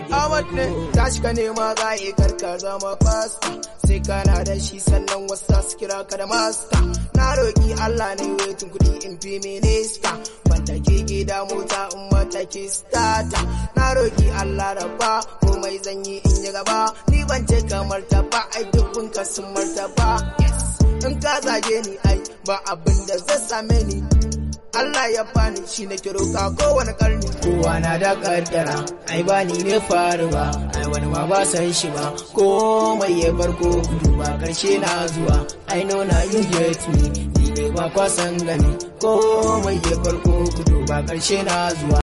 Ahmad ne tashi ka nema za yi karka zama fasta sai kana da shi sannan wasu su kira ka da masta na roki Allah ne wetin kuɗi in fi minista wanda ke gida mota in mata ke stata na roki Allah rabba komai zan yi in yi gaba ni ban ce kamar ta ba ai dukkan ka sun martaba yes in ka zage ni ai ba abin da zai same ni Allah ya bani shi na kiro ka kowane karni kowa na da kaddara ai ba ni ne faru ba ai wani ma ba san shi ba komai ya farko gudu ba karshe na zuwa ai know na you get me ni ne ba kwasan gani komai ya farko gudu ba karshe na zuwa